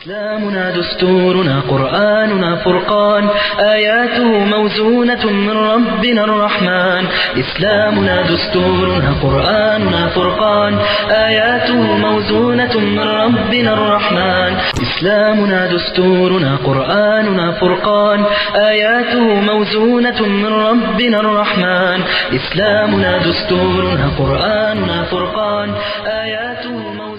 إسلامنا دستورنا قرآننا فرقان آياته موزونة من ربنا الرحمن إسلامنا دستورنا قرآننا فرقان آياته موزونة من ربنا الرحمن إسلامنا دستورنا قرآننا فرقان آياته موزونة من ربنا الرحمن إسلامنا دستورنا قرآننا فرقان آياته موزونة من ربنا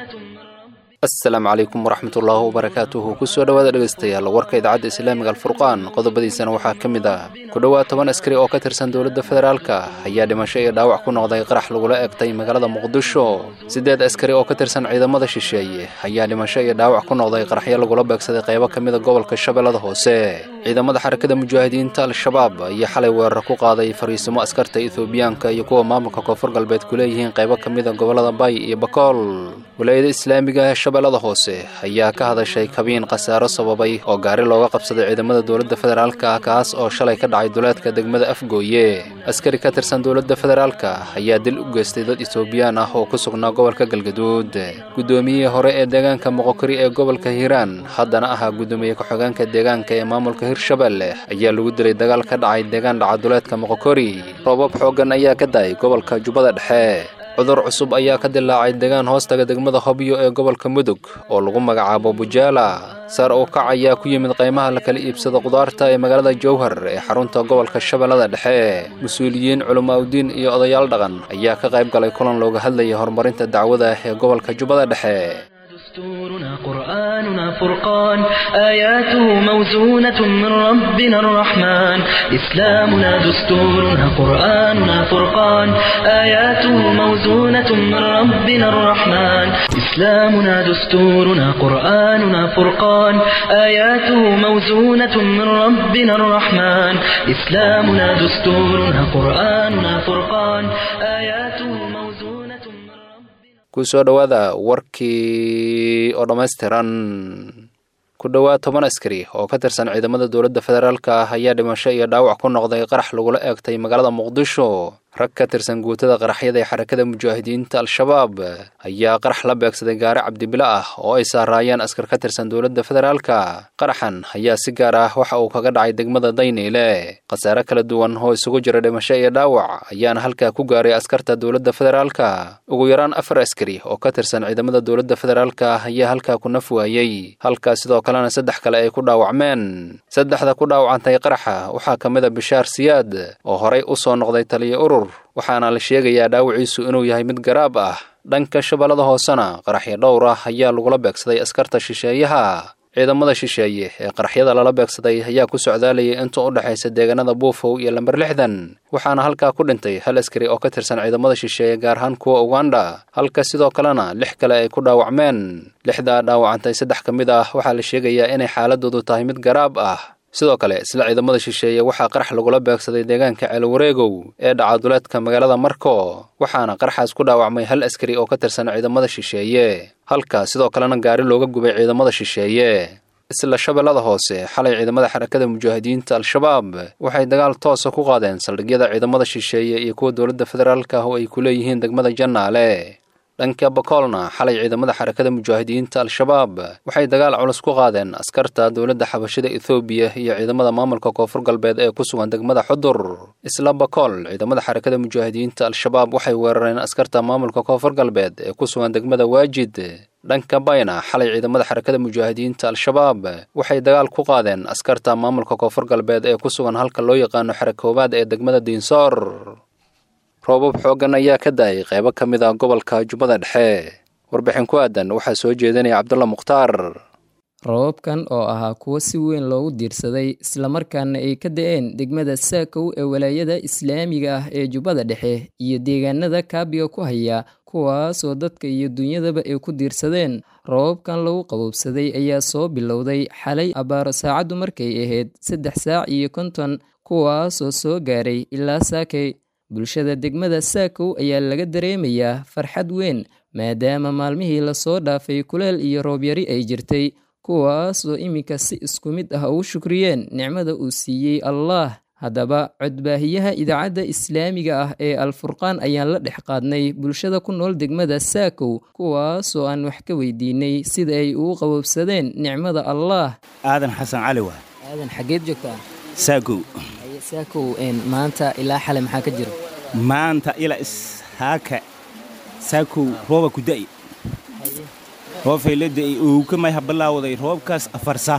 asalaamu calaykum waraxmatullaahi wabarakaatuhu kusoo dhowaada dhegaystayaal warka idaacadda islaamiga alfurqaan qodobadiisana waxaa ka mid ah ku dhowaad toban askari oo ka tirsan dowladda federaalka ayaa dhimasho iyo dhaawac ku noqday qarax lagula egtay magaalada muqdisho siddeed askari oo ka tirsan ciidamada shisheeye ayaa dhimasho iyo dhaawac ku noqday qaraxyo lagula beegsaday qaybo ka mida gobolka shabeellada hoose ciidamada xarakada mujaahidiinta al-shabaab ayaa xalay weerar ku qaaday fariisimo askarta ethoobiyaanka iyo kuwa maamulka koonfur galbeed ku leeyihiin qaybo ka mida gobollada bay iyo bakool walaayada islaamiga ee shabeellada hoose ayaa ka hadashay kabiin khasaaro sababay oo gaari looga qabsaday ciidamada dowladda federaalka kaas oo shalay ka dhacay duleedka degmada afgooye askari ka tirsan dowladda federaalka ayaa dil u geystay dad etoobiyaan ah oo ku sugnaa gobolka galgaduud guddoomiyihii hore ee deegaanka moqokori ee gobolka hiiraan haddana ahaa guddoomiye ku-xigeenka deegaanka ee maamulka hirshabelle ayaa lagu dilay dagaal ka dhacay deegaan dhaca duleedka moqokori roobab xooggan ayaa ka da'ay gobolka jubbada dhexe cudur cusub ayaa ka dilaacay deegaan hoostaga degmada hobyo ee gobolka mudug oo lagu magacaabo bujaala sar u kac ayaa ku yimid qaymaha la kala iibsada qudaarta ee magaalada jowhar ee xarunta gobolka shabeellada dhexe mas-uuliyiin culimaawdiin iyo odayaal dhaqan ayaa ka qayb galay kulan looga hadlayay horumarinta dacwada ee gobolka jubbada dhexe دستورنا قرآننا فرقان آياته موزونة من ربنا الرحمن إسلامنا دستورنا قرآننا فرقان آياته موزونة من ربنا الرحمن إسلامنا دستورنا قرآننا فرقان آياته موزونة من ربنا الرحمن إسلامنا دستورنا قرآننا فرقان آياته موزونة من ربنا kusoo dhowaada warkii oo dhammaystiran ku dhowaad toban askari oo ka tirsan ciidamada dowladda federaalka ah ayaa dhimasho iyo dhaawac ku noqday qarax lagula eegtay magaalada muqdisho rag ka tirsan guutada qaraxyada ee xarakada mujaahidiinta al-shabaab ayaa qarax la beegsaday gaari cabdibilo ah oo ay saaraayeen askar ka tirsan dowladda federaalka qaraxan ayaa si gaar ah waxa uu kaga dhacay degmada dayniile khasaare kala duwan oo isugu jira dhimasho iyo dhaawac ayaana halkaa ku gaaray askarta dowladda federaalka ugu yaraan afar askari oo ka tirsan ciidamada dowladda federaalka ayaa halkaa ku naf waayey halkaa sidoo kalena saddex kale ay ku dhaawacmeen saddexda ku dhaawacantay qaraxa waxaa ka mid a bishaar siyaad oo horay u soo noqday taliya urur waxaana la sheegayaa dhaawiciisu inuu yahay mid garaab ah dhanka shabeellada hoosena qaraxyo dhowr ah ayaa lagula beegsaday askarta shisheeyaha ciidamada shisheeye ee qaraxyada lala beegsaday ayaa ku socdaalayay inta u dhexaysa deegaanada buufow iyo lamber lixdan waxaana halkaa ku dhintay hal askari oo ka tirsan ciidamada shisheeye gaar ahaan kuwa uganda halka sidoo kalena lix kale ay ku dhaawacmeen lixdaa dhaawacantay saddex ka mid ah waxaa la sheegayaa inay xaaladoodu tahay mid garaab ah sidoo kale isla ciidamada shisheeye waxaa qarax lagula beegsaday deegaanka ceelwareegow ee dhaca duleedka magaalada marko waxaana qaraxaas ku dhaawacmay hal askari oo ka tirsan ciidamada shisheeye halka sidoo kalena gaari looga gubay ciidamada shisheeye isla shabeellada hoose xalay ciidamada xarakada mujaahidiinta al-shabaab waxay dagaal toosa ku qaadeen saldhigyada ciidamada shisheeye iyo kuwa dowladda federaalka oo ay ku leeyihiin degmada jannaale dhanka bakoolna xalay ciidamada xarakada mujaahidiinta al-shabaab waxay dagaal culus ku qaadeen askarta dowladda xabashida ethoobiya iyo ciidamada maamulka koonfur galbeed ee ku sugan degmada xudur isla bakool ciidamada xarakada mujaahidiinta al-shabaab waxay weerareen askarta maamulka koonfur galbeed ee ku sugan degmada waajid dhanka bayna xalay ciidamada xarakada mujaahidiinta al-shabaab waxay dagaal ku qaadeen askarta maamulka koonfur galbeed ee ku sugan halka loo yaqaano xarakoobaad ee degmada diinsoor roobab xooggan ayaa ka da'ay qaybo ka mid ah gobolka jubbada dhexe warbixin ku aadan waxaa soo jeedinaya cabdulla mukhtaar roobabkan oo ahaa kuwo si weyn loogu diirsaday islamarkaana ay ka da-een degmada saakow ee walaayada islaamiga ah ee jubbada dhexe iyo deegaanada kaabiga ku haya kuwaasoo dadka iyo dunyadaba ay ku diirsadeen roobabkan lagu qaboobsaday ayaa soo bilowday xalay abaaro saacaddu markay ahayd saddex saac iyo konton kuwaasoo soo gaaray ilaa saakay bulshada degmada saakow ayaa laga dareemayaa farxad weyn maadaama maalmihii lasoo dhaafay kuleel iyo roobyari ay jirtay kuwaasoo iminka si isku mid ah ugu shukriyeen nicmada uu siiyey allaah haddaba codbaahiyaha idaacadda islaamiga ah ee alfurqaan ayaan la dhex qaadnay bulshada ku nool degmada saakow kuwaasoo aan wax ka weydiinay sida ay ugu qabobsadeen nicmada allaah aadan xasan cali waa aadan xageed joogtaa saakow saakow maanta ilaa xale maxaa ka jira maanta ilaa ishaaka saakow rooba ku da'i roobfay la da'ay owka may habalaawaday roobkaas afarsa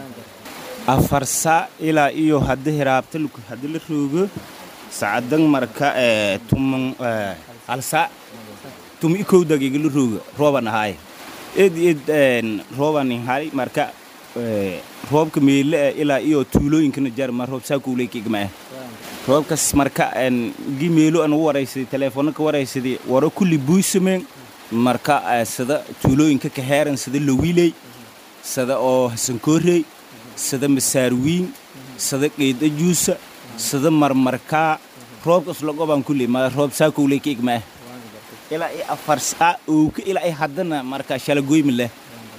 afarsa ilaa iyo hadda hiraabta hadda la roogo sacadan marka tuman halsa tumi ikow dagiga la rooga rooban ahaaye ed ed rooban hay marka roobka meele ilaa iyo tuulooyinkana jarma roob saakowleykigmaa roobkas marka gi meelo aan u waraysaday teleefoonna ka waraysaday waro kulli buusameen marka sida tuulooyinka ka heeran sida lowiley sida oo hasankoorey sida masaarwiin sida qeydajuusa sida marmarkaa roobkas lagobaan kulli ma roob saakowleyka igmaa ilaa i afar saa owka ilaa i haddana marka shalagoymi leh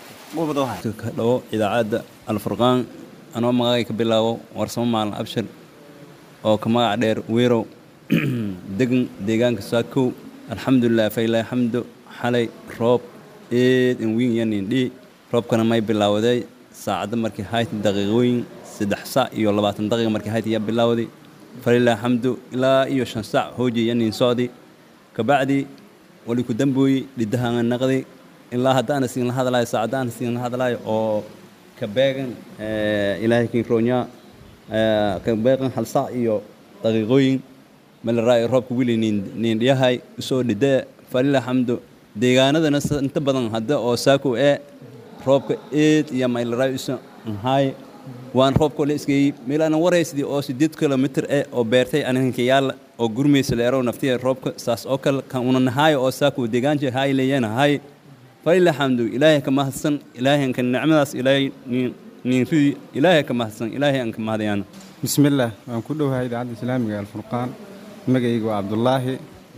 ka dhawo idaacadda alfurqaan anoo magacay ka bilaabo warsamo maalin abshir oo ka magac dheer weerow degan deegaanka saakow alxamdulilah failah xamdo xalay roob eed in wiin yanindhii roobkana may bilaawaday saacadda markii hayti daqiiqooyin saddex sac iyo labaatan daqiiqa markii hayti yaa bilaawday falilah xamdu ilaa iyo shan sac hooji yanin socdi kabacdi wali ku dambooyi dhiddahaanga naqdi ilaa haddaana siinla hadlaayo saacaddaana siinla hadlaayo oo ka beegan ilaahay kinroonyaa ka beegan hal sac iyo daqiiqooyin malaraay roobka wili niindhiyahay usoo dhidee falilah xamdu deegaanadana inta badan hadda oo saakow ee roobka eed iyo maylaraay usa nhaay waan roobkoo la isgeeyey meelaana waraysidii oo sideed kilomitir eh oo beertay anihanka yaalla oo gurmaysa leerow naftiya roobka saas oo kale kan una nahaayo oo saakow deegaanjir haay leeyana haay falilah xamdu ilaahay ka mahadsan ilaahay anka nicmadaas ilaahay niinridii ilaahay ka mahadsan ilaahay anka mahadayaana bismillaah waan ku dhowahay idaacadda islaamiga alfurqaan magacayga waa cabdulaahi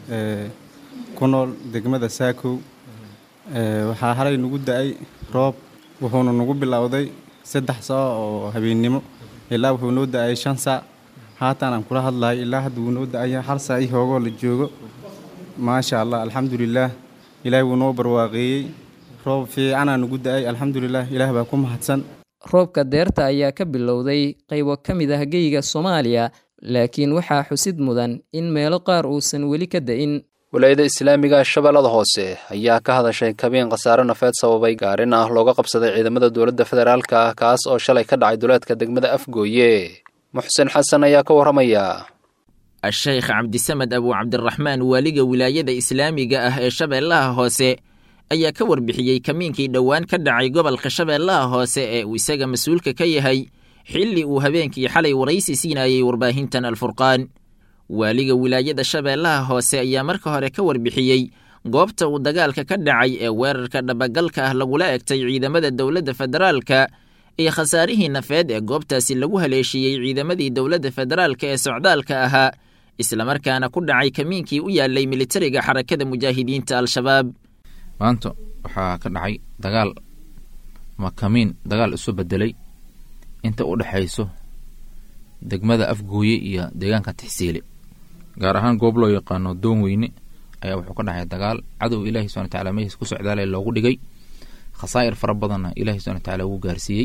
ku nool degmada saakow waxaa halay nagu da'ay roob wuxuuna nagu bilowday saddex saac oo habeennimo ilaa wuxuu noo da'ay shan saac haatan aan kula hadlahay ilaa hadda wuu noo da'aya hal saac ii hoogoo la joogo maasha allah alxamdulilaah ilaahay wuu noo barwaaqeeyey roob fiicanaa nagu da'ay alxamdulilah ilaah baa ku mahadsan roobka deerta ayaa ka bilowday qaybo ka mid ah geyga soomaaliya laakiin waxaa xusid mudan in meelo qaar uusan weli ka da'in walaayada islaamiga shabeellada hoose ayaa ka hadashay kabiin khasaare nafeed sababay gaarin ah looga qabsaday ciidamada dowladda federaalka ah kaas oo shalay ka dhacay duleedka degmada afgooye muxsen xasan ayaa ka warramaya a-sheykh cabdisamed abu cabdiraxmaan waaliga wilaayada islaamiga ah ee shabeellaha hoose ayaa ka warbixiyey kamiinkii dhowaan ka dhacay gobolka shabeellaha hoose ee uu isaga mas-uulka ka yahay xilli uu habeenkii xalay waraysi siinayey warbaahintan alfurqaan waaliga wilaayada shabeellaha hoose ayaa marka hore ka warbixiyey goobta uu dagaalka ka dhacay ee weerarka dhabagalka ah lagula egtay ciidamada dowladda federaalka iyo khasaarihii nafeed ee goobtaasi lagu haleeshiiyey ciidamadii dowladda federaalka ee socdaalka ahaa islamarkaana ku dhacay kamiinkii u yaalay militariga xarakada mujaahidiinta al-shabaab maanta waxaa ka dhacay dagaal ama kamiin dagaal isu bedelay inta u dhexayso degmada afgooye iyo deegaanka tixsiile gaar ahaan goob loo yaqaano doon weyne ayaa wuxuu ka dhacay dagaal cadow ilaahi subana wataala mehiis ku socdaale loogu dhigay khasaa'ir fara badanna ilahi subana wataala ugu gaarsiiyey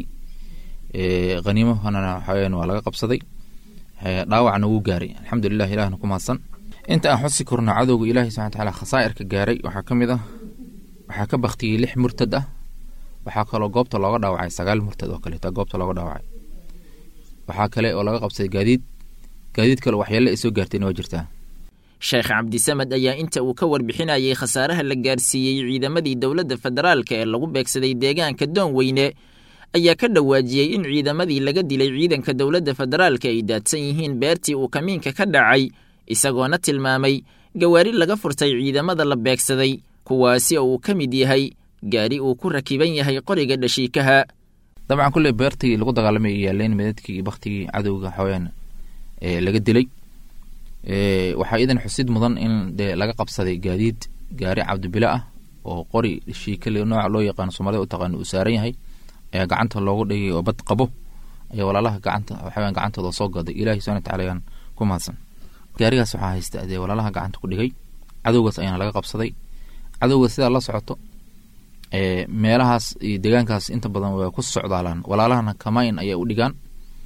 haniimohana waxaweyaan waa laga qabsaday dhaawacna wuu gaaray alxamdulilah ilahna ku mahadsan inta aan xusi korno cadowga ilaahi subana wataala khasaa'irka gaaray waxaa ka mid ah waxaa ka baktiyey lix murtad ah waxaa kaloo goobta looga dhaawacay sagaal murtad oo kaleeta goobta looga dhaawacay waxaa kale oo laga qabsaday gaadiid gaadiid kale waxyaale ay soo gaartayna waa jirtaa sheekh cabdisamed ayaa inta uu ka warbixinayey khasaaraha la gaarsiiyey ciidamadii dowladda federaalka ee lagu beegsaday deegaanka doonweyne ayaa ka dhawaajiyey in ciidamadii laga dilay ciidanka dowladda federaalka ay daadsan yihiin beertii uu kamiinka ka dhacay isagoona tilmaamay gawaari laga furtay ciidamada la beegsaday kuwaasi oo uu ka mid yahay gaari uu ku rakiban yahay qoriga dhashiikaha dabcan kulley beertii lagu dagaalamay ay yaaleen meedadkii iyo baktigii cadowga waxaweyaan laga dilay waxaa iidan xusid mudan in dee laga qabsaday gaadiid gaari cabdibilo ah oo qori dhashiikale nooca loo yaqaano soomaalida u taqaano uu saaran yahay ayaa gacanta loogu dhigay oo bad qabo ayaa walaalaha gacanta waxaweyaan gacantooda soo gaday ilahi subxana wataala ayaan ku mahadsan gaarigaas waxaa haysta dee walaalaha gacanta ku dhigay cadowgaas ayaana laga qabsaday cadowga sidaa la socoto meelahaas iyo deegaankaas inta badan waa ku socdaalaan walaalahana kamain ayay u dhigaan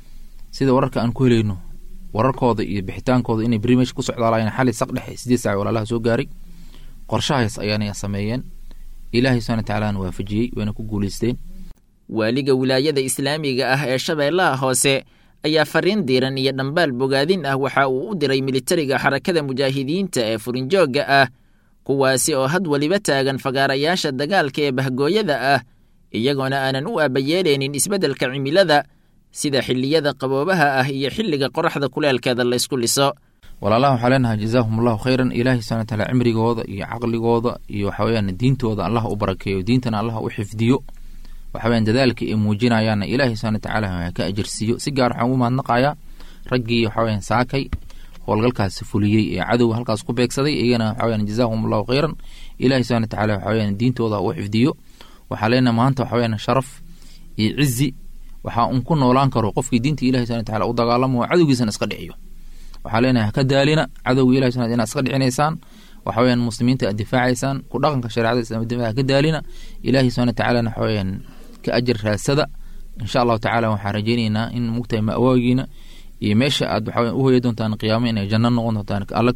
sida wararka aan ku helayno wararkooda iyo bixitaankooda inay beri meesha ku socdaalayeen xali saq dhexe sideed saac walaalaha soo gaaray qorshahaas ayaana sameeyeen ilaahay subxana watacaalaana waafajiyey wayna ku guulaysteen waaliga wilaayada islaamiga ah ee shabeellaha hoose ayaa fariin diiran iyo dhambaal bogaadin ah waxa uu u diray militariga xarakada mujaahidiinta ee furinjoogga ah kuwaasi oo had weliba taagan fagaarayaasha dagaalka ee bahgooyada ah iyagoona aanan u aabayeelaynin isbeddelka cimilada sida xilliyada qaboobaha ah iyo xilliga qoraxda kuleelkeeda laysku liso walaalaha waxaa leenahay jazaahum allahu khayran ilaahay subxana wataala cimrigooda iyo caqligooda iyo waxaweyaan diintooda allah u barakeeyo diintana allah u xifdiyo waxaweyaan dadaalka ay muujinayaanna ilaahay subxana watacaala ka ajirsiiyo si gaar waxaan ugu mahadnaqayaa raggii waxaweyaan saakay howlgalkaasi fuliyey ee cadowga halkaas ku beegsaday iyagana waxaweyaan jazaahum allahu khayran ilaahay subxana watacaala waxaweyaan diintooda u xifdiyo waxaa leenahay maanta waxaweyaan sharaf iyo cizi waxaa un ku noolaan karo qofkii diinta ilahi subxana wataala u dagaalamo cadowgiisana iska dhiciyo waxaa leenahay haka daalina cadowga ilahi subxana inaad iska dhicinaysaan waxa weyaan muslimiinta aad difaacaysaan ku dhaqanka shareecada islamiyada haka daalina ilaahi subxana watacaalana waxa weyaan ka ajar raadsada insha allahu tacala waxaan rajeyneynaa in mugtahay ma'waagiina iyo meesha aad waxa u hoya doontaan qiyaamo inay janno noqon doontaan alla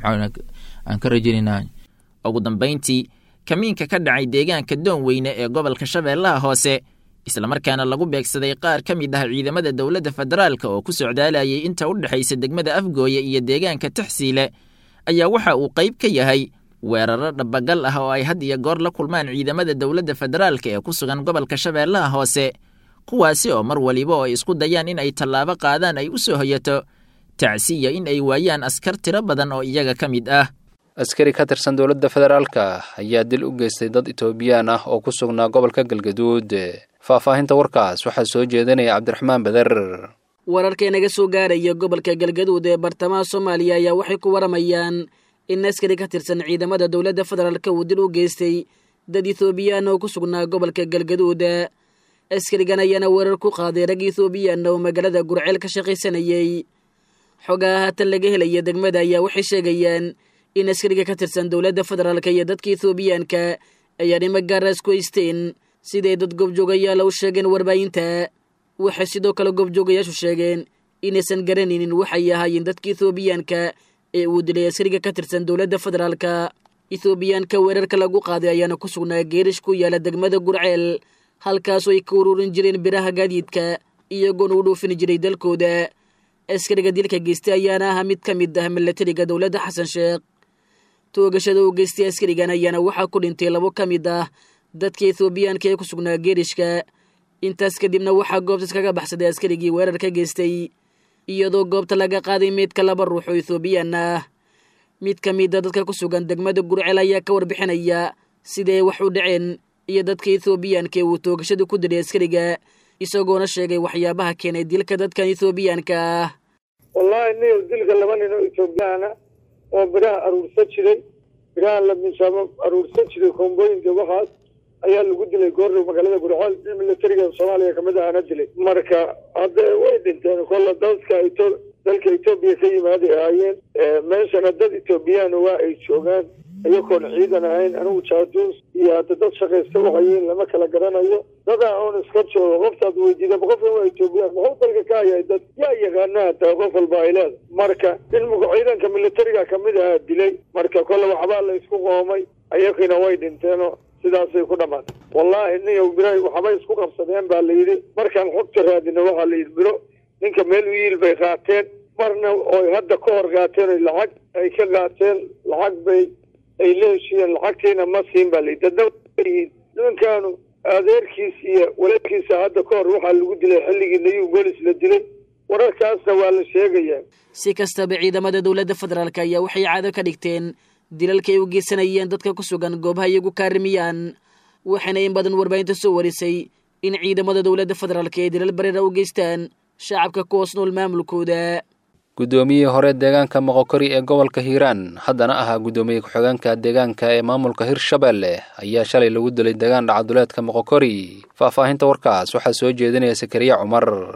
aan ka rajeyneynaa ugu dambayntii kamiinka ka dhacay deegaanka doon weyne ee gobolka shabeellaha hoose islamarkaana lagu beegsaday qaar ka mid ah ciidamada dowladda federaalka oo ku socdaalayay inta u dhexaysa degmada afgooye iyo deegaanka taxsiile ayaa waxa uu qayb ka yahay weeraro dhabagal ah oo ay had iyo goor la kulmaan ciidamada dowladda federaalka ee ku sugan gobolka shabeellaha hoose kuwaasi oo mar waliba oo ay isku dayaan in ay tallaabo qaadaan ay u soo hoyato tacsiya in ay waayaan askar tiro badan oo iyaga ka mid ah askari ka tirsan dowladda federaalka ayaa dil u geystay dad itoobiyaan ah oo ku sugnaa gobolka galgaduud faahfaahinta warkaas waxaa soo jeedinaya cabdiraxmaan beder wararka naga soo gaaraya gobolka galgaduud ee bartamaha soomaaliya ayaa waxay ku waramayaan in askari ka tirsan ciidamada dowladda federaalka uu dil u geystay dad ethoobiyan oo ku sugnaa gobolka galgaduud askarigan ayaana weerar ku qaaday rag ethoobiyan oo magaalada gurceel ka shaqaysanayay xogaa haatan laga helaya degmada ayaa waxay sheegayaan in askariga ka tirsan dowladda federaalka iyo dadka ethoobiyaanka ayaa dhimo gaara isku haysteen siday dad goobjoogayaala u sheegeen warbaahinta waxay sidoo kale goobjoogayaashu sheegeen inaysan garanaynin waxay ahaayeen dadka ethoobiyaanka ee uu dilay askariga ka tirsan dowladda federaalka ethoobiyaanka weerarka lagu qaaday ayaana ku sugnaa geerish ku yaala degmada gurceel halkaasoo ay ka ururin jireen biraha gaadiidka iyagoona u dhoofin jiray dalkooda askariga dilka geystay ayaana ahaa mid ka mid ah milatariga dowladda xasan sheekh toogashada uu geystay askarigan ayaana waxaa ku dhintay labo ka mid ah dadka ethoobiyaanka ee ku sugnaa geerishka intaas kadibna waxaa goobtas kaga baxsaday askarigii weerar ka geystay iyadoo goobta laga qaaday meydka laba ruux oo ethoobiyan ah mid ka mida dadka ku sugan degmada gurcel ayaa ka warbixinaya siday wax u dhaceen iyo dadka ethoobiyaanka ee uu toogashada ku dilay askariga isagoona sheegay waxyaabaha keenay dilka dadkan ethoobiyaanka ah wallaahi niyow dilka laba nin oo etoobiyaana oo biraha aruursan jiray biraha la miisaamo aruursan jiray koombooyinka waxaas ayaa lagu dilay goordhow magaalada gurceel nin milatariga soomaaliya kamid ahana dilay marka hadda way dhinteen kolla dadka eto dalka etoobiya ka yimaaday ahaayeen meeshana dad etoobiyaan waa ay joogaan iyagoon ciidan ahayn anigu jaaduus iyo hadda dad shaqaysta waxayiin lama kala garanayo dadaa oon iska joogo qoftaad weydiida qofkan waa etoobiyaan muxuu dalka ka hayay dad yaa yaqaana hataa qof walba ay leeda marka in muga ciidanka militariga kamid ahaa dilay marka kolle waxbaa la isku qoomay ayakiina way dhinteenoo sidaasay ku dhamaatay wallaahi niyow bira waxbay isku qabsadeen baa la yidhi markaan xogta raadina waxaa la yidhi biro ninka meel u yiil bay qaateen marna oy hadda ka hor qaateen oy lacag ay ka qaateen lacag bay ay la heshiiyeen lacagtiina ma siin baa layidhi dadna yihiin nimankaanu adeerkiis iyo walaalkiisa hadda ka hor waxaa lagu dilay xilligii nayuu golis la dilay wararkaasna waa la sheegayaa si kastaba ciidamada dowladda federaalk ayaa waxay caado ka dhigteen dilalka ay u geysanayeen dadka ku sugan goobaha iyagu kaarimiyaan waxaana in badan warbaahinta soo warisay in ciidamada dowladda federaalk ay dilal bareera u geystaan shacabka ku hoos nool maamulkooda guddoomiyihii hore deegaanka moqokori ee gobolka hiiraan haddana ahaa guddoomiye ku-xigeenka deegaanka ee maamulka hirshabelle ayaa shalay lagu dilay deegaan dhacaduleedka moqokori faahfaahinta warkaas waxaa soo jeedinaya sakariya cumar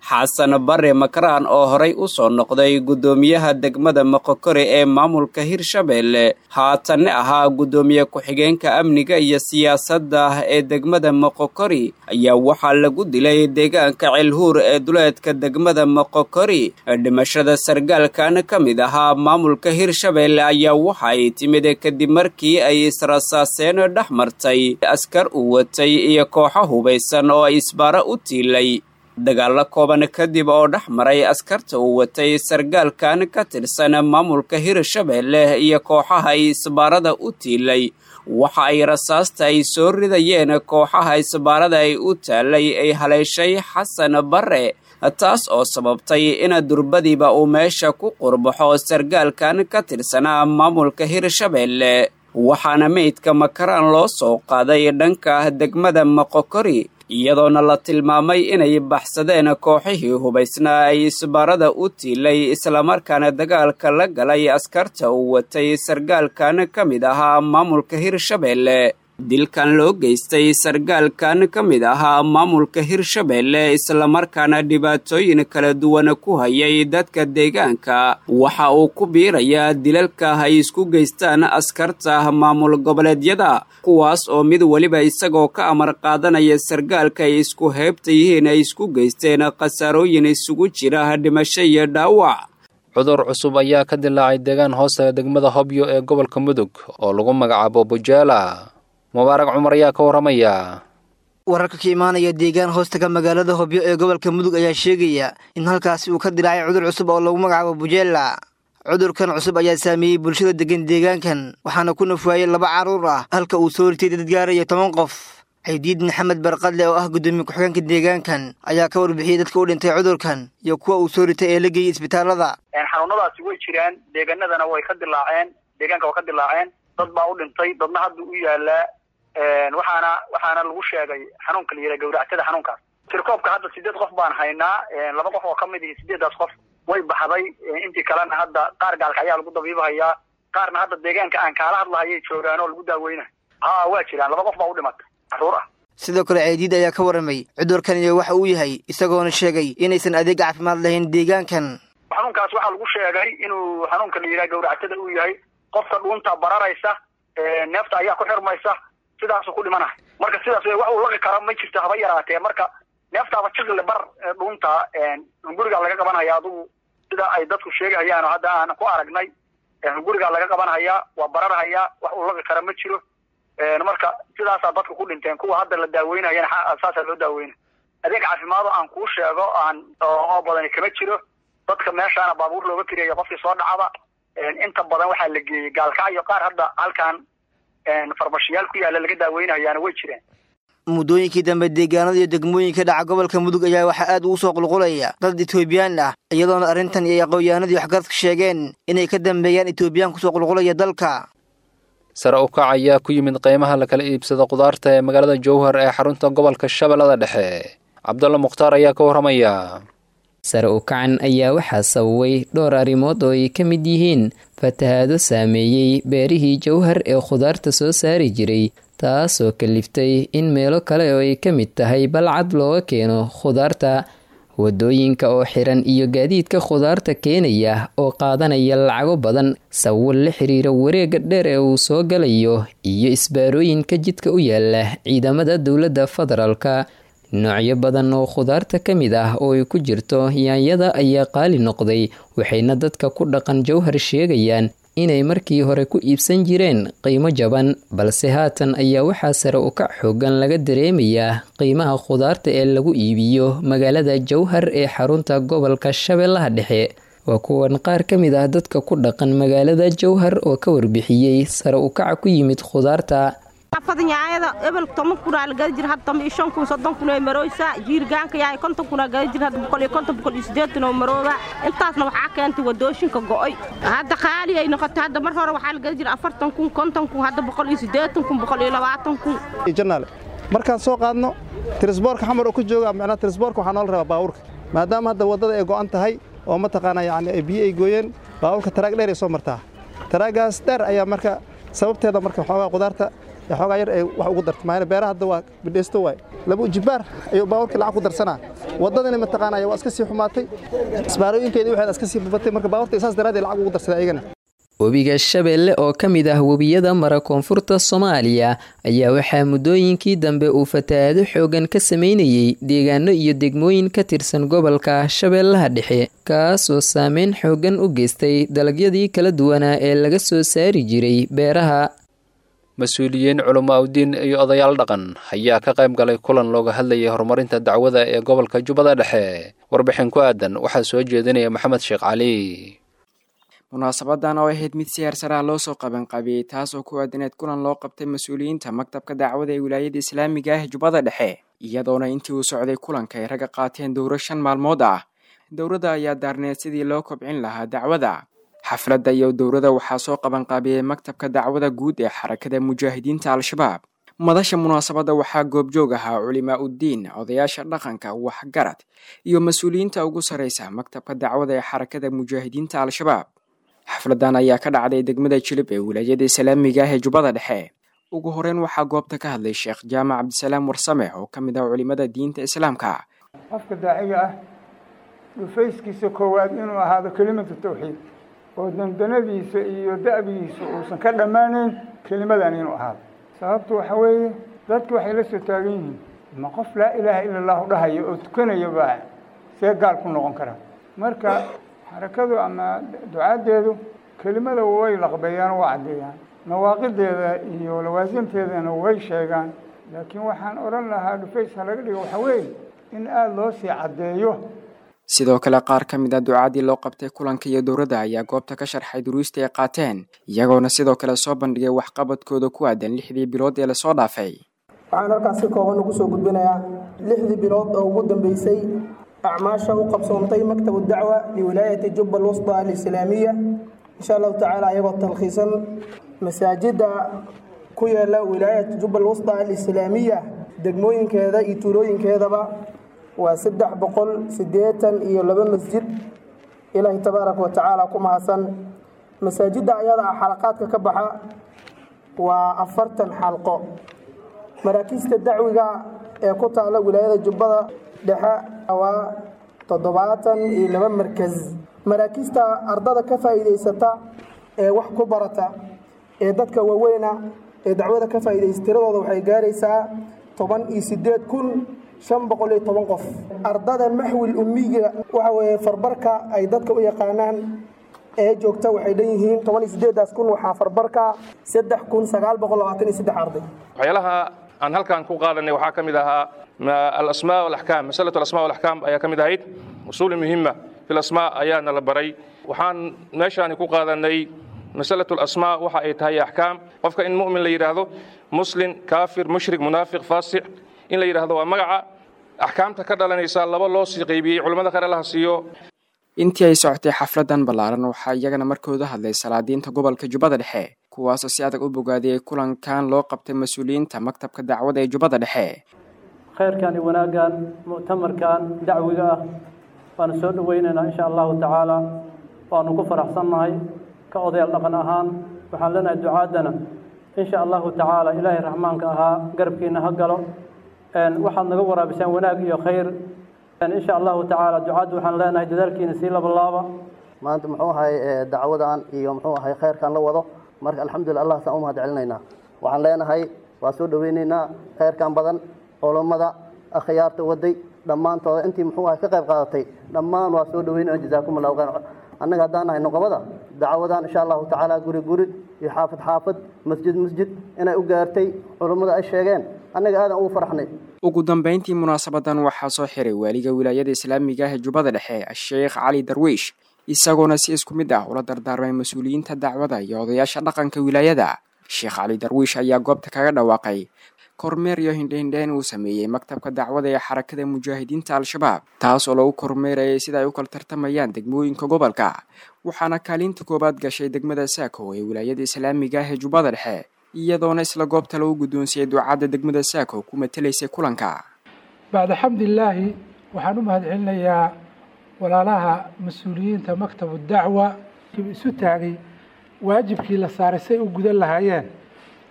xasan bare makaraan oo horay u soo noqday guddoomiyaha degmada moqokori ee maamulka hirshabeelle haatanne ahaa guddoomiye ku-xigeenka amniga iyo siyaasadda ee degmada moqokori ayaa waxaa lagu dilay deegaanka cilhuur ee duleedka degmada moqokori dhimashada sargaalkan ka mid ahaa maamulka hirshabeelle ayaa waxa ay timid kadib markii ay israsaaseen dhex martay askar uu watay iyo kooxo hubaysan oo ay isbaaro u tiilay dagaalo kooban kadib oo dhex maray askarta uu watay sargaalkan ka tirsan maamulka hirshabeelle iyo kooxaha isbaarada u tiilay waxa ay rasaasta ay soo ridayeen kooxaha isbaarada ay u taalay ay haleeshay xasan bare taas oo sababtay in durbadiiba uu meesha ku qurbaxo sargaalkan ka tirsanaa maamulka hirshabeelle waxaana meydka makaraan loo soo qaaday dhanka degmada moqokori iyadoona la tilmaamay inay baxsadeen kooxihii hubaysnaa ay isbaarada u tiilay islamarkaana dagaalka la galay askarta uu watay sargaalkan ka mid ahaa maamulka hirshabeelle dilkan loo geystay sargaalkan ka mid ahaa maamulka hirshabeelle islamarkaana dhibaatooyin kala duwan ku hayay dadka deegaanka waxa uu ku biirayaa dilalka ay isku geystaan askarta maamul goboleedyada kuwaas oo mid weliba isagoo ka amar qaadanaya sargaalka ay isku heybta yihiin ay isku geysteen khasaarooyin isugu jira dhimasho iyo dhaawac cudur cusub ayaa ka dilaacay deegaan hoosta degmada hobyo ee gobolka mudug oo lagu magacaabo bujeela mubaarak cumar ayaa ka warramaya wararka ka imaanaya deegaan hoostaga magaalada hobyo ee gobolka mudug ayaa sheegaya in halkaasi uu ka dilaacay cudur cusub oo lagu magacaabo bujeela cudurkan cusub ayaa saameeyey bulshada degan deegaankan waxaana ku nafwaayey laba carruur ah halka uu soo ritay dad gaaraya toban qof caydiid maxamed barqadle oo ah guddoomiye ku-xigeenka deegaankan ayaa ka warbixiyey dadka u dhintay cudurkan iyo kuwa uu soo ritay ee la geeyey isbitaallada xanuunadaasi way jiraan deegaanadana way ka dilaaceen deegaanka way ka dilaaceen dad baa u dhintay dadna hadda u yaalaa waxaana waxaana lagu sheegay xanuunka la yidhaha gawractada xanuunkaas tirkoobka hadda sideed qof baan haynaa laba qof oo ka mid ihi sideedaas qof way baxday intii kalena hadda qaar gaalka ayaa lagu dabiibahayaa qaarna hadda deegaanka aan kaala hadlahayay joogaan oo lagu daaweynayo ha waa jiraan laba qof baa u dhimatay caruur ah sidoo kale ceydiid ayaa ka warramay cudurkan iyo waxa uu yahay isagoona sheegay inaysan adeeg caafimaad lahayn deegaankan xanuunkaas waxaa lagu sheegay inuu xanuunka la yidhaha gawractada uu yahay qofka dhuunta bararaysa neefta ayaa ku xirmaysa sidaasuu ku dhimanahay marka sidaas wax uu laqi karo ma jirto haba yaraatee marka neeftaaba jiqle bar dhuunta hungurigaa laga qabanhayaa adugu sida ay dadku sheegahayaan oo hadda aan ku aragnay hungurigaa laga qabanhayaa waa bararhayaa wax uu laqi kara ma jiro marka sidaasaa dadka ku dhinteen kuwa hadda la daaweynayana saasaa loo daaweyna adeeg caafimaado aan kuu sheego aan oo badani kama jiro dadka meeshaana baabuur looga kiriyayo qofkii soo dhacaba inta badan waxaa la geeyey gaalkacyo qaar hadda halkan farmashiyaal ku yaalla laga daaweynayaana way jireen muddooyinkii dambe deegaanada iyo degmooyinka dhaca gobolka mudug ayaa waxaa aad ugu soo qulqulaya dad etoobiyaan ah iyadoona arrintan iyo aqoonyahanadii waxgaradka sheegeen inay ka dambeeyaan etoobiyaan kusoo qulqulaya dalka sare u kac ayaa ku yimid qiimaha la kala iibsado khudaarta ee magaalada jowhar ee xarunta gobolka shabeellada dhexe cabdulla mukhtaar ayaa ka warramaya sare u kacan ayaa waxaa sababay dhowr arrimood oo ay ka mid yihiin fatahaado saameeyey beerihii jowhar ee khudaarta soo saari jiray taasoo kaliftay in meelo kale oo ay ka mid tahay balcad looga keeno khudaarta wadooyinka oo xiran iyo gaadiidka khudaarta keenaya oo qaadanaya lacago badan sawir la xiriira wareega dheer ee uu soo galayo iyo isbaarooyinka jidka u yaala ciidamada dowladda federaalka noocyo badan oo khudaarta ka mid ah oo ay ku jirto yaanyada ayaa qaali noqday waxayna dadka ku dhaqan jowhar sheegayaan inay markii hore ku iibsan jireen qiimo jaban balse haatan ayaa waxaa sare u kac xoogan laga dareemayaa qiimaha khudaarta ee lagu iibiyo magaalada jowhar ee xarunta gobolka shabeellaha dhexe waa kuwan qaar ka mid ah dadka ku dhaqan magaalada jowhar oo ka warbixiyey sare u kaca ku yimid khudaarta nyaayada ebel toban kunaa la gada jira hadda toban iyo shan kun soddon kun ay marooysaa jiirgaanka yahay konton kunaa gada jira hadda boqol iyo konton boqol iyo siddeetan oo marooba intaasna waxaa keentay wadooshinka go'oy hadda qaali ay noqotay hadda mar hore waxaa la gada jira afartan kun konton kun hadda boqol iyo siddeetan kun boqol iyo labaatan kun janaale markaan soo qaadno tirisboorka xamar oo ku jooga macnaa tirisboorka waxaa noola rabaa baabuurka maadaama hadda waddada ay go'an tahay oo mataqaanaa yacni ay biyo ay gooyeen baabuurka taraag dheer ay soo martaa taraagaas dheer ayaa marka sababteeda marka waxoogaa qudaarta ee xoogaa yar ay wax ugu darta maayna beeraha hadda waa bidhaysto waay laba ujibaar ayuu baabuurkii lacag ku darsanaa waddadani mataqaanaya waa iska sii xumaatay isbaarooyinkeedii waxay iska sii babatay marka baabuurta isaas daraaddeed lacag ugu darsaday ayagana webiga shabeelle oo ka mid ah webiyada mara koonfurta soomaaliya ayaa waxaa muddooyinkii dambe uu fatahaado xoogan ka sameynayey deegaano iyo degmooyin ka tirsan gobolka shabeellaha dhexe kaasoo saameyn xoogan u geystay dalagyadii kala duwanaa ee laga soo saari jiray beeraha mas-uuliyiin culamo awdiin iyo odayaal dhaqan ayaa ka qayb galay kulan looga hadlayay horumarinta dacwada ee gobolka jubbada dhexe warbixin ku aadan waxaa soo jeedinaya maxamed sheekh cali munaasabadan oo ahayd mid si heersaraa loo soo qabanqaabiyey taas oo ku aadaneed kulan loo qabtay mas-uuliyiinta maktabka dacwada ee wilaayada islaamiga ah jubbada dhexe iyadoona intii uu socday kulanka ay ragga qaateen dowro shan maalmood ah dowradda ayaa daarneed sidii loo kobcin lahaa dacwada xafladda iyo dowrada waxaa soo qabanqaabiyey maktabka dacwada guud ee xarakada mujaahidiinta al-shabaab madasha munaasabadda waxaa goobjoog ahaa culimaa uddiin odayaasha dhaqanka waxgarad iyo mas-uuliyiinta ugu sarraysa maktabka dacwada ee xarakada mujaahidiinta al-shabaab xafladan ayaa ka dhacday degmada jilib ee wilaayada islaamiga ah ee jubbada dhexe ugu horeyn waxaa goobta ka hadlay sheekh jaamac cabdisalaam warsame oo ka mid ah culimada diinta islaamka qofka daaciga ah dhufayskiisa koowaad inuu ahaado kelimatu tawxiid oo dandanadiisa iyo da'bigiisa uusan ka dhammaanayn kelimadan inuu ahaado sababtu waxa weeye dadku waxay la soo taagan yihiin ma qof laa ilaaha ila allahu dhahaya oo tukanaya baa see gaal ku noqon karaa marka xarakadu ama ducaaddeedu kelimada way laqbeeyaan oo waa caddeeyaan nawaaqideeda iyo lawaasimteedana way sheegaan laakiin waxaan odhan lahaa dhufays ha laga dhigo waxa weeye in aada loo sii caddeeyo sidoo kale qaar ka mid a ducaadii loo qabtay kulanka iyo dowladda ayaa goobta ka sharxay duruusta ay qaateen iyagoona sidoo kale soo bandhigay waxqabadkooda ku aadan lixdii bilood ee lasoo dhaafay waxaan halkaas si kooban ugu soo gudbinayaa lixdii bilood oo ugu dambeysay acmaasha u qabsoontay maktabu dacwa liwilaayati jubba alwusda alislaamiya insha allahu tacaala iyagoo talkhiisan masaajida ku yaala wilaayat jubba alwusda alislaamiya degmooyinkeeda iyo tuulooyinkeedaba waa saddex boqol siddeetan iyo laba masjid ilaahay tabaaraka wa tacaala ku mahadsan masaajidda ayada ah xalaqaadka ka baxa waa afartan xalqo maraakiista dacwiga ee ku taala wilaayada jubbada dhexe waa toddobaatan iyo laba markas maraakiista ardada ka faa'iidaysata ee wax ku barata ee dadka waaweyna ee dacwada ka faa'iidaysa tiradooda waxay gaaraysaa toban iyo siddeed kun shan boqol iyo toban qof ardada maxwil ummiga waxa weeye farbarka ay dadka u yaqaanaan ee joogta waxay dhan yihiin toban iyo siddeedaas kun waxaa farbarka saddex kun sagaal boqol labaatan iyo saddex arday waxyaalaha aan halkan ku qaadanay waxaa ka mid ahaa alasmaa walaxkaam masalatu alasmaa walaxkaam ayaa ka mid ahayd usuuli muhima fi lasmaa ayaana la baray waxaan meeshaani ku qaadanay masalatu alasmaa waxa ay tahay axkaam qofka in mu'min la yidhaahdo muslim kaafir mushrik munaafiq faasic in la yidhaahdo waa magaca axkaamta ka dhalanaysa laba loo sii qaybiyey culimmada kale laha siiyo intii ay socotay xafladan ballaaran waxaa iyagana markooda hadlay salaadiinta gobolka jubbada dhexe kuwaasoo si adag u bogaadiyey kulankan loo qabtay mas-uuliyiinta maktabka dacwada ee jubbada dhexe khayrkan iyo wanaaggan mu'tamarkan dacwiga ah waanu soo dhoweynaynaa insha allahu tacaala waanu ku faraxsannahay ka odayaal dhaqan ahaan waxaan leenahay ducaaddana insha allahu tacaala ilaahay raxmaanka ahaa garabkiina ha galo waxaad naga waraabisaan wanaag iyo khayr insha allahu tacaala ducaadda waxaan leenahay dadaalkiina sii labalaaba maanta muxuu ahay dacwadan iyo muxuu ahay khayrkan la wado marka alxamdulillah allah saan u mahad celinaynaa waxaan leenahay waa soo dhoweynaynaa khayrkan badan culummada akhyaarta waday dhammaantooda intii muxuu ahay ka qayb qaadatay dhammaan waa soo dhoweynayna jazaakum allahu khayr annaga haddaan nahay noqobada dacwadan insha allahu tacaala guri guri iyo xaafid xaafid masjid masjid inay u gaartay culummada ay sheegeen annaga aadan ugu faraxnay ugu dambeyntii munaasabadan waxaa soo xiray waaliga wilaayada islaamiga ah ee jubbada dhexe sheekh cali darwiish isagoona si isku mid ah ula dardaarmay mas-uuliyiinta dacwada iyo odayaasha dhaqanka wilaayada sheekh cali darwiish ayaa goobta kaga dhawaaqay kormeer iyo hindhehindheen uu sameeyey maktabka dacwada ee xarakada mujaahidiinta al-shabaab taas oo lagu kormeerayay sida ay u kala tartamayaan degmooyinka gobolka waxaana kaalinta koowaad gashay degmada saako ee wilaayada islaamiga ah ee jubbada dhexe iyadoona isla goobta lagu guddoonsiyey ducadda degmada saako ku matelaysay kulanka bacda xamdilaahi waxaan u mahad celinayaa walaalaha mas-uuliyiinta maktabu dacwa isu taagay waajibkii la saaray say u gudan lahaayeen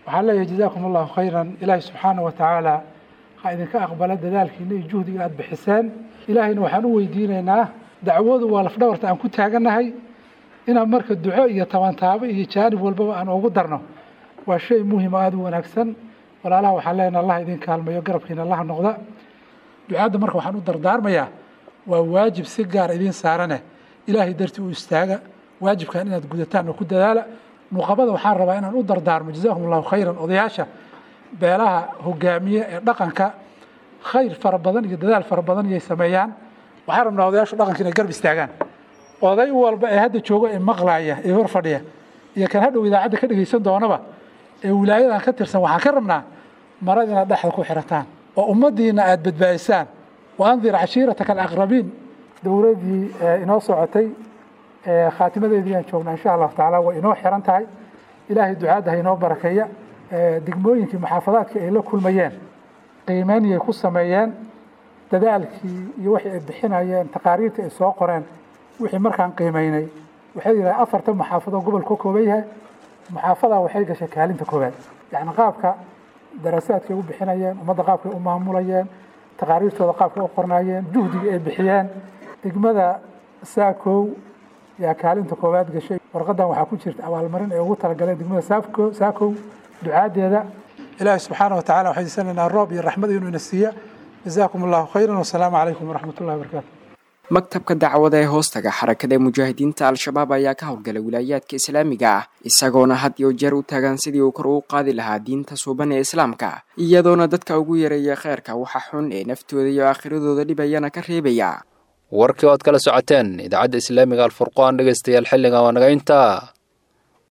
waxaan leeyahay jazaakum allahu khayran ilaahay subxaana wa tacaala ha idinka aqbala dadaalkiina iyo juhdiga aada bixiseen ilaahayna waxaan u weydiinaynaa dacwadu waa lafdhabarta aan ku taagannahay inaan marka duco iyo tabantaabo iyo jaanib walbaba aan ugu darno waa shay muhim oo aada u wanaagsan walaalaha waxaan leenaha allah idin kaalmayo garabkiina allaha noqda ducaadda marka waxaan u dardaarmayaa waa waajib si gaar idiin saarane ilaahay dartii u istaaga waajibkan inaad gudataan oo ku dadaala nuqabada waxaan rabaa inaan u dardaarmo jazakum allahu khayran odayaasha beelaha hogaamiye ee dhaqanka khayr fara badan iyo dadaal fara badan iyay sameeyaan waxaan rabnaa odayaashu dhaqanka inay garb istaagaan oday walba ee hadda jooga ee maqlaaya ee hor fadhiya iyo kan hadhow idaacadda ka dhegeysan doonaba ee wilaayadan ka tirsan waxaan ka rabnaa marad inaad dhexda ku xirataan oo ummaddiina aada badbaadisaan wa andir cashiirataka alaqrabiin dowladdii inoo socotay khaatimadeedii aan joognaa insha allahu tacaala way inoo xiran tahay ilaahay ducaadda ha inoo barakeeya degmooyinkii maxaafadaadkii ay la kulmayeen qiimeyniyay ku sameeyeen dadaalkii iyo waxay ay bixinayeen taqaariirta ay soo qoreen wixii markaan qiimeynay waxay yidhaha afartan maxaafadoo gobolka ka kooban yahay maxaafadaa waxay gashay kaalinta koowaad yacni qaabka daraasaadkay u bixinayeen ummadda qaabkay u maamulayeen taqaariirtooda qaabkay u qornayeen juhdiga ay bixiyeen degmada saakow yaa kaalinta koowaad gashay warqadan waxaa ku jirta abaalmarin ay ugu talagaleen degmada saako saakow ducaadeeda ilaahi subxaana wa tacala waxay diisanaynaa roob iyo raxmad inuu ina siiya jazaakum allahu khayran wasalaamu calaykum waraxmat ullahi wabarakaatu maktabka dacwada ee hoostaga xarakada mujaahidiinta al-shabaab ayaa ka howlgalay wilaayaadka islaamiga ah isagoona had iyo jeer u taagan sidii uu kor ugu qaadi lahaa diinta suuban ee islaamka iyadoona dadka ugu yareeya kheyrka waxa xun ee naftooda iyo aakhiradooda dhibayana ka reebaya warkii oad kala socoteen idaacadda islaamiga alfurqaan dhegeystayaal xilligan waa naga intaa